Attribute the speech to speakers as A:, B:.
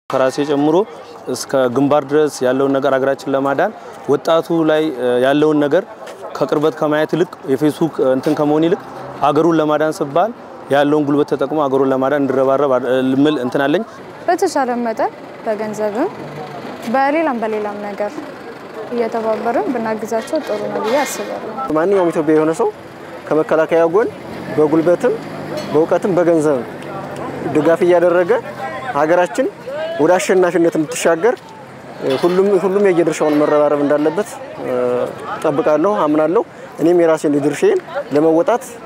A: ከራሴ ጨምሮ እስከ ግንባር ድረስ ያለውን ነገር ሀገራችን ለማዳን ወጣቱ ላይ ያለውን ነገር ከቅርበት ከማየት ይልቅ የፌስቡክ እንትን ከመሆን ይልቅ አገሩን ለማዳን ሲባል ያለውን ጉልበት ተጠቅሞ አገሩን ለማዳን እንዲረባረብ ልምል እንትን አለኝ።
B: በተቻለ መጠን በገንዘብም በሌላም በሌላም ነገር እየተባበርን ብናግዛቸው ጥሩ ነው ብዬ አስባለሁ።
C: ማንኛውም ኢትዮጵያ የሆነ ሰው ከመከላከያ ጎን በጉልበትም በእውቀትም በገንዘብም ድጋፍ እያደረገ ሀገራችን ወደ አሸናፊነት እንድትሻገር ሁሉም ሁሉም የየድርሻውን መረባረብ እንዳለበት ጠብቃለሁ፣ አምናለሁ። እኔም የራሴን ድርሻዬን ለመወጣት